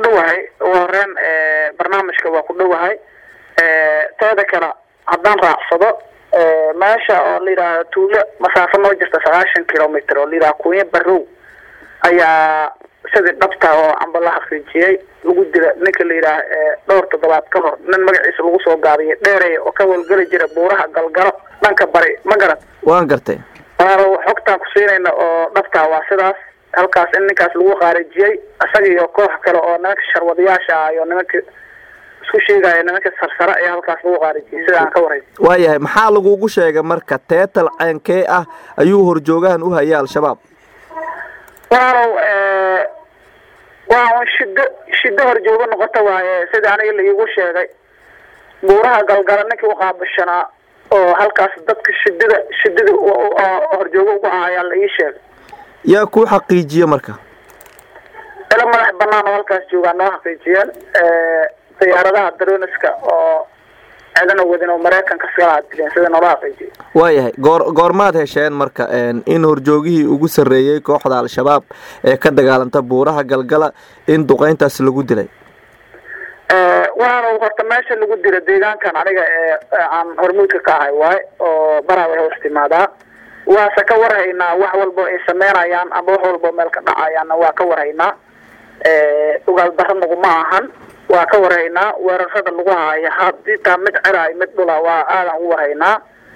dhowahay ugu horeyn barnaamijka waa ku dhowahay teeda kale haddaan raacsado meesha oo la yidhaaha tuulo masaafo noo jirta sagaashan kilomitr oo la yidhaha kunya barow ayaa sidii dhabta oo amba la xaqiijiyey lagu dila ninka la yidhaah dhowr toddobaad ka hor nin magaciisa lagu soo gaabiyay dheereya oo ka walgeli jira buuraha galgalo dhanka bari ma garan waan gartay waanu xogtaan ku siinayna oo dhabtaa waa sidaas halkaas in ninkaas lagu qaarijiyey isaga iyo koox kale oo nimanka sharwadayaasha ah iyo nimanka isku sheegaya nimanka sarsare ayaa halkaas lagu qaarijiyey sida aan ka warhay waayahay maxaa lagugu sheegay marka teetal ceenkee ah ayuu horjoogahan u hayay al-shabaab waalow waa un shido shido horjoogo noqota waaye sida aniga laiigu sheegay buuraha galgala ninkii uqaabashanaa oo halkaas dadka shidada shidada horjoogo ugu ah ayaa la ii sheegay yaa kuu xaqiijiye marka ila madax banaan oo halkaas joogaa noo xaqiijiyeen diyaaradaha daroniska oo cidana wadin oo maraykanka sigala dileen sida noola xaqiijiyay waayahay goor goormaad hesheen marka in horjoogihii ugu sarreeyey kooxda al-shabaab ee ka dagaalanta buuraha galgala in duqeyntaas lagu dilay waanu horta meesha lagu dila deegaankan aniga ee aan hormuudka ka ahay waaye oo baraaway hoos timaadaa waase ka warhaynaa wax walbo ay sameynayaan ama wax walbo meel ka dhacayaanna waa ka warhaynaa ogaal daro naguma ahan waa ka warhaynaa weerarada lagu haayo hadii taa mid ceraay mid dhula waa aadan ugu warhaynaa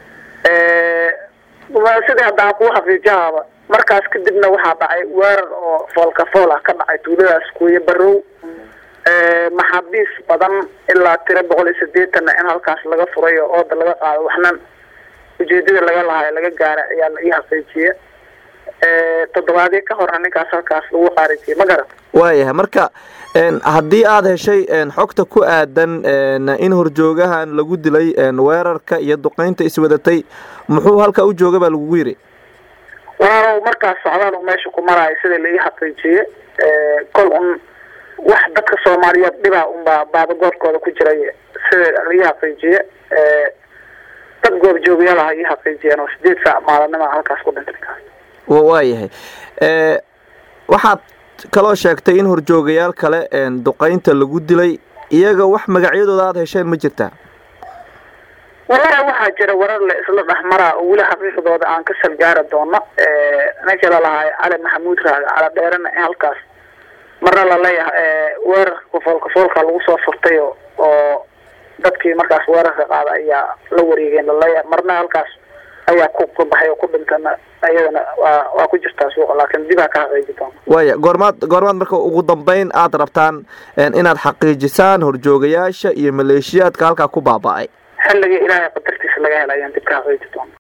sidii haddaan kuu xaqiijahaaba markaas kadibna waxaa dhacay weerar oo foolka fool ah ka dhacay tuuladaas kuuya barow maxaabiis badan ilaa tiro boqol iyo sideetanna in halkaas laga furay oo ooda laga qaado waxna ujeedada laga lahayo laga gaara ayaa la ii xaqiijiye toddobaadyo ka horna ninkaas halkaas lagu qaarijiyey ma garan waayahay marka haddii aada heshay xogta ku aadan in horjoogahan lagu dilay weerarka iyo duqeynta iswadatay muxuu halkaa u jooga baa lagugu yidhi waalow markaas socdaal u meesha ku maraayo sida la ii xaqiijiye kol un wax dadka soomaaliyeed dhibaa unbaa baabagoorkooda ku jiray sida la ii xaqiijiye dad goobjoogayaalaha ii xaqiijiyeen oo sideed saac maalinima halkaas ku dhintay ninkaas waayahay waxaad kaloo sheegtay in horjoogayaal kale duqeynta lagu dilay iyaga wax magacyadooda aada hesheen ma jirtaa wallahi waxaa jira warar la isla dhexmaraa oo weli xaqiiqdooda aan ka salgaari doono ninkii lalahaay cali maxamuud raage cala dheerana in halkaas marna laleeyahay weerarka kafoolka foolka lagu soo furtay oo dadkii markaas weerarka qaada ayaa la wareegeen laleeyahay marna halkaas ayaa ku baxay oo ku dhintana iyadana waa waa ku jirtaa suuqa laakiin dibaa ka xaqiiji doona waaya goormaad goormaad marka ugu dambeyn aada rabtaan inaad xaqiijisaan horjoogayaasha iyo maleeshiyaadka halkaa ku baaba-ay xilligii ilaahay qadartiisa laga hela ayaan dib ka xaqiiji doona